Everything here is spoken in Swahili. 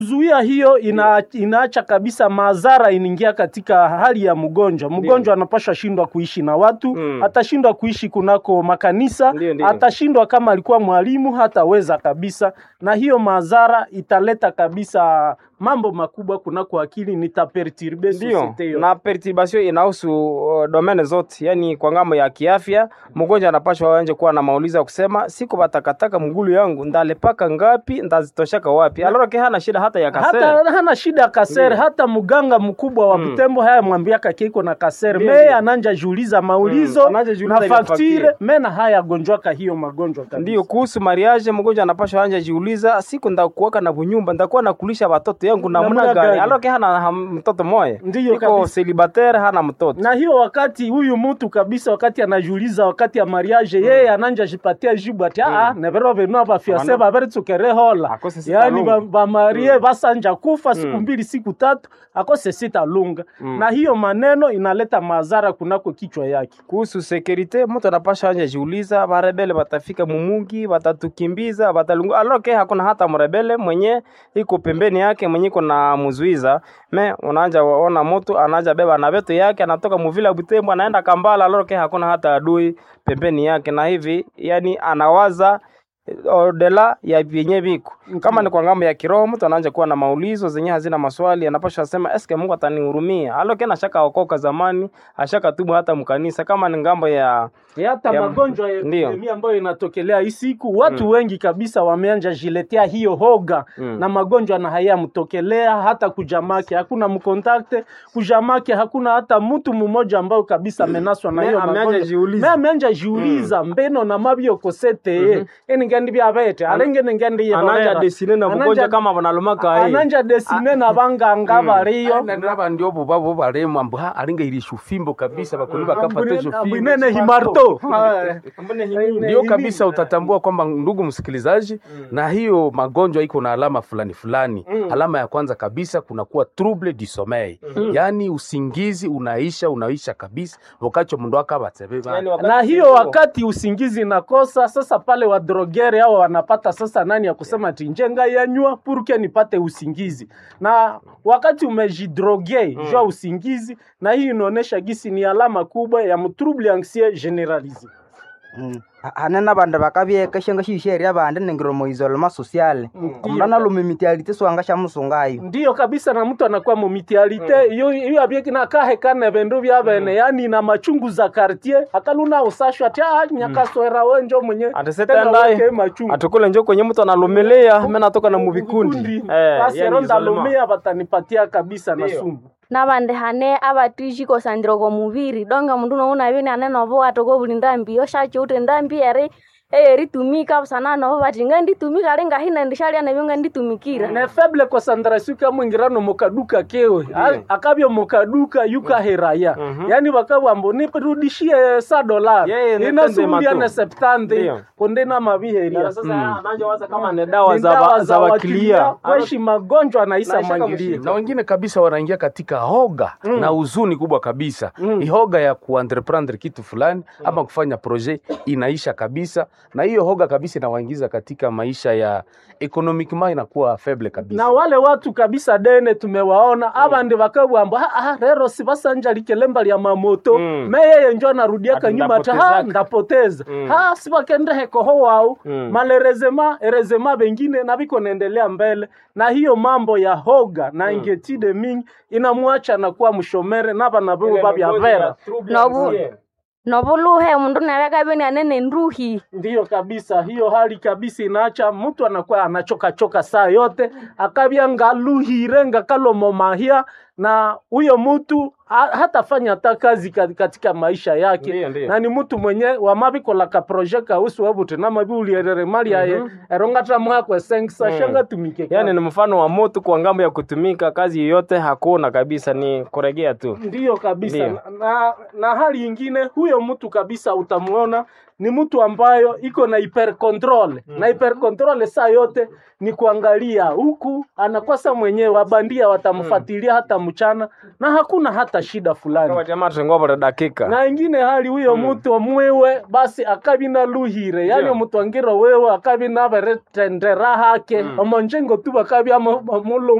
Zuia hiyo ina, inaacha kabisa madhara inaingia katika hali ya mgonjwa. Mgonjwa anapasha shindwa kuishi na watu Mm. atashindwa kuishi kunako makanisa Ndio, ndio. atashindwa kama alikuwa mwalimu hataweza kabisa, na hiyo madhara italeta kabisa mambo makubwa kunako akili, nitaperturbe Ndio, societe yote. na perturbation inahusu uh, domene zote, yani kwa ngambo ya kiafya, mgonjwa anapashwa anje kuwa na maulizo ya kusema siku batakataka mgulu yangu ndalepaka ngapi ndazitoshaka wapi? Alors ke hana shida hata ya kasere. hata hana shida ya kasere Ndio. hata mganga mkubwa wa Mm. Butembo haya mwambiaka kiko na kasere Ndio, meye ndio. ananja juuliza maulizo Mm, ananja juuliza na ile faktire faktire. mena haya gonjwaka hiyo magonjwa kabisa. Ndio kuhusu mariage, mgonjwa anapashwa anja jiuliza, siku ndakuwaka na bunyumba ndakuwa nakulisha watoto yangu Namna namna gani? gani? Alors ke hana ha- mtoto moya, Ndiyo iko kabisa. celibatere, hana mtoto. na hiyo wakati huyu mtu kabisa wakati anajiuliza wakati ya mariage yeye ananja jipatia jibu ati ah nevero venu abafiase Abana- baberetukere hola Akose sita yani lunga. ba- bamarie basanja kufa siku Mm. mbili siku tatu akose sita lunga Mm. na hiyo maneno inaleta madhara kunako kichwa yake kuhusu sekurite mtu anapasha anja jiuliza barebele batafika mumugi batatukimbiza batalungu aloke hakuna hata mrebele mwenye iko pembeni yake mwenye iko na mzuiza me unaanja waona mtu anaanja beba na vitu yake anatoka muvila Butembo anaenda Kambala aloke hakuna hata adui pembeni yake na hivi yani anawaza eh, odela ya vyenye viko kama ni kwa ngambo ya kiroho mtu anaanza kuwa na maulizo zenye hazina maswali anapasha sema eske Mungu atanihurumia aloke na shaka okoka zamani ashaka tubu hata mkanisa kama ni ngambo ya E hata Ya- magonjwa ya Ndiyo. epidemia ambayo inatokelea hii siku watu wengi kabisa wameanja jiletea hiyo hoga Mm. na magonjwa na haya mtokelea hata kujamake hakuna mkontakte kujamake hakuna hata mtu mmoja ambao kabisa amenaswa na Me- hiyo ameanja magonjwa jiuliza. me ameanja jiuliza mbeno na mabio kosete ye eni ngendi bya bete alenge ngendi ye ananja babera. desine na Ananja- mgonjwa kama banalumaka hii ananja desine na banganga bariyo naba ndio bo babo baremu ambu ha alinga ili shufimbo kabisa bakuni bakapata hizo fimbo ambwinene himarto ndio kabisa utatambua kwamba ndugu msikilizaji na hiyo magonjwa iko na alama fulani fulani alama ya kwanza kabisa kunakuwa trouble du sommeil yaani usingizi unaisha unaisha kabisa wakati mundu akabatsebe Yani wakati na hiyo iko- wakati usingizi nakosa sasa pale wadrogere hao wanapata sasa nani ya kusema tinjenga yanywa purke nipate usingizi na wakati umejidroge mm. jua usingizi na hii inaonyesha gisi ni alama kubwa ya mtrouble anxieux generalisé hanena bandu bakabyekeshenga shisheria bandi ningiromo isolema sociale omulana lumimitialite swanga sha musungayo ndiyo kabisa na mtu anakuwa mumitialite iyo iyo abyeki nakahekane bindu bya bene yani na machungu za quartier akaluna usashwa ati ah nyakaswera wenjo mwenye Ati tena setendaye, weke machungu atukule njo kwenye mtu analumilia mimi natoka na muvikundi eh, basi yani ero isolema. ndalumia batanipatia kabisa na Ndiyo. sumu nabandi hane abatishi kosandira oko muviri donga mundu nouna bini ane novo atoko buli ndambi oshachiute ndambi eri eyeritumika busana novo bati nganditumika ali ngahina ndishalia nabyo nganditumikira ne faible concentration ka mwingirano mukaduka kewe A- akabyo mukaduka yukaheraya yani bakabwambo nirudishie sa dolar Yeye ne inasubulia tende ne matu. septante Ndiyo. kondena mabiheria Sasa sasa anaanza waza kama ni dawa Ni za dawa wa- za wakilia kweshi magonjwa naisa Naishaka mwangilia na wengine kabisa wanaingia katika hoga na huzuni kubwa kabisa mm. hoga ya kuentreprendre kitu fulani ama kufanya projet inaisha kabisa na hiyo hoga kabisa inawaingiza katika maisha ya economiquement inakuwa faible kabisa na wale watu kabisa dene tumewaona abandi bakabwamba "Ah, ah, rero sibasanja likelemba lya mamoto Mm. meyeye njo anarudiaka Ati nyuma ta ha ndapotezaka." ndapoteza Mm. ha sibakendehekoho wao Mm. malerezema erezema bengine na biko naendelea mbele na hiyo mambo ya hoga na ingetide mingi inamwacha nakuwa mshomere nabana bibo babya vera nobu novuluhe mundu nabeka bini ane nenduhi ndiyo kabisa hiyo hali kabisa inaacha mtu anakuwa anachoka choka saa yote akabya ngaluhire ngakalomo mahia na huyo mtu ha, hatafanya hata kazi ka- katika maisha yake Ndiyo, ndiyo. na ni mtu mwenye wamabikolaka proje kausu wabuti namabiulierere mali yaye erongata mwakwe sengisa Mm. shanga tumike yani ni mfano wa moto kwa ngambo ya kutumika kazi yoyote hakuna kabisa ni kuregea tu ndiyo kabisa Ndiyo. na, na hali ingine huyo mtu kabisa utamuona ni mtu ambayo iko na hyper control na hyper control saa yote ni kuangalia huku anakosa mwenyewe wabandia watamfuatilia hata mchana na hakuna hata shida fulani Kwa jamaa tengwa dakika na ingine hali huyo mtu omwiwe basi akabina luhire yani Ndio. omuntu angiro wewe akabina beretendera hake omonjengo tu bakabi amulo